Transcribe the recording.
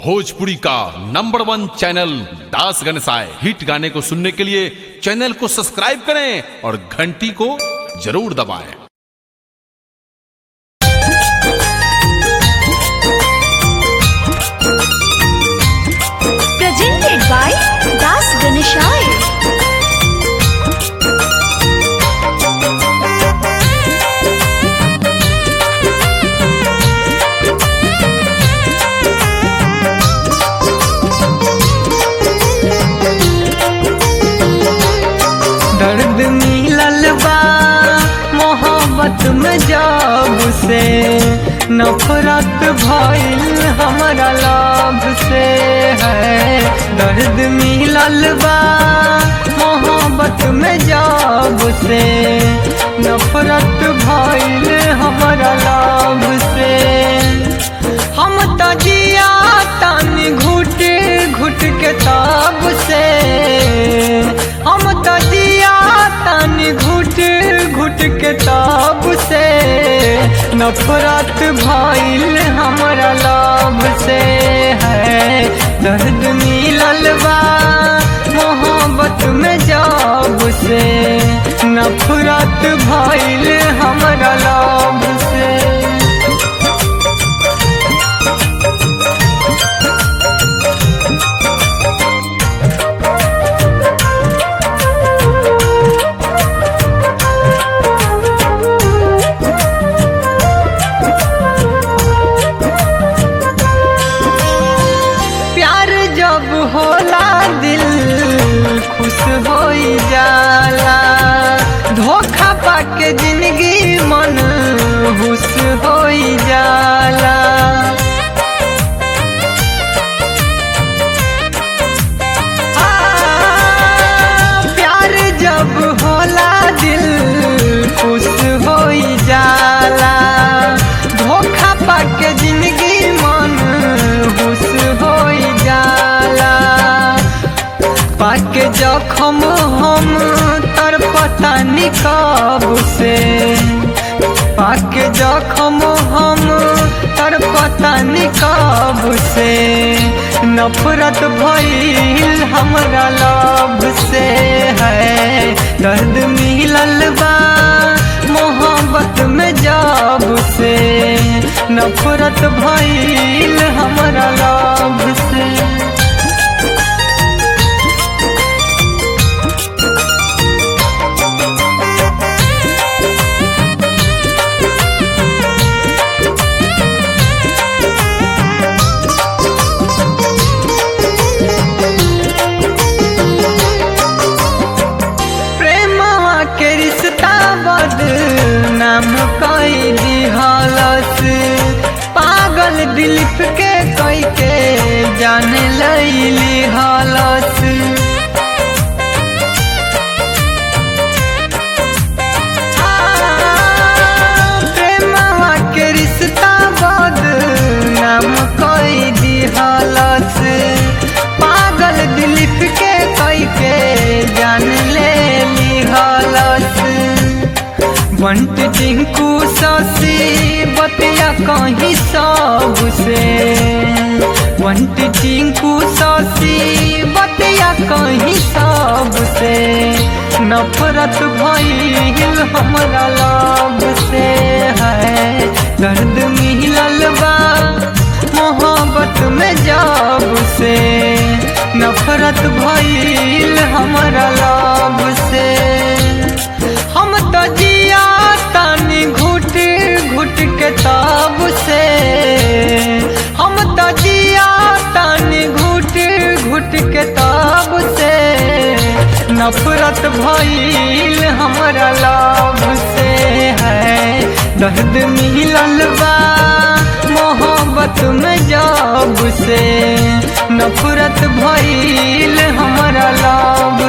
भोजपुरी का number one channel दास गणसाय हिट गाने को सुनने के लिए चैनल को सब्सक्राइब करें और घंटी को जरूर दबाएं presented by Das Ganeshai. दर्द मिलल बा मोहब्बत में जब से नफरत भइल हमारा लाभ से है दर्द मिलल बा मोहब्बत में जब से नफरत भइल हमारा लाभ से हम तो जिया तानी घुट घुट के ताब से हम तो जिया तानी घुट घुट के ताब से नफरत भइल हमारा लाभ से है दर्द मिलल बा मोहब्बत में जब से नफरत भइल हमारा लाभ से प्यार जब होला दिल खुश हो जाला धोखा पाके जिंदगी मन हुस हो जाला आ, प्यार जब होला दिल खुश हो जाला धोखा पाके जिंदगी मन हुस हो जाला पाके जखम हम तर पता निकब से पाके जखम हम तर पता निकब से नफरत भइल हमरा लाभ से है दर्द मिलल बा मोहब्बत में जब से नफरत भइल हमरा लाभ से प्रेमवा के रिश्ता बदनाम कई दिहलस पागल दिलीप के कई के जान लैली हलस प्रेमवा के रिश्ता बदनाम कई दिहलस पागल दिलीप के कई के जान ले लिहलस बंट टिंकू ससी बतिया कहीं सब से बंट टिंकू ससी बतिया कहीं सब से नफरत भइल हमरा लाभ से है दर्द मिलल बा मोहब्बत में जब से नफरत भइल हमरा लाभ से हम तो जिया तानी घुट घुट के ताब से हम तो जिया तानी घुट घुट के ताब से नफरत भइल हमरा लाभ से है दर्द मिलल बा मोहब्बत में जब से नफरत भइल हमरा लाभ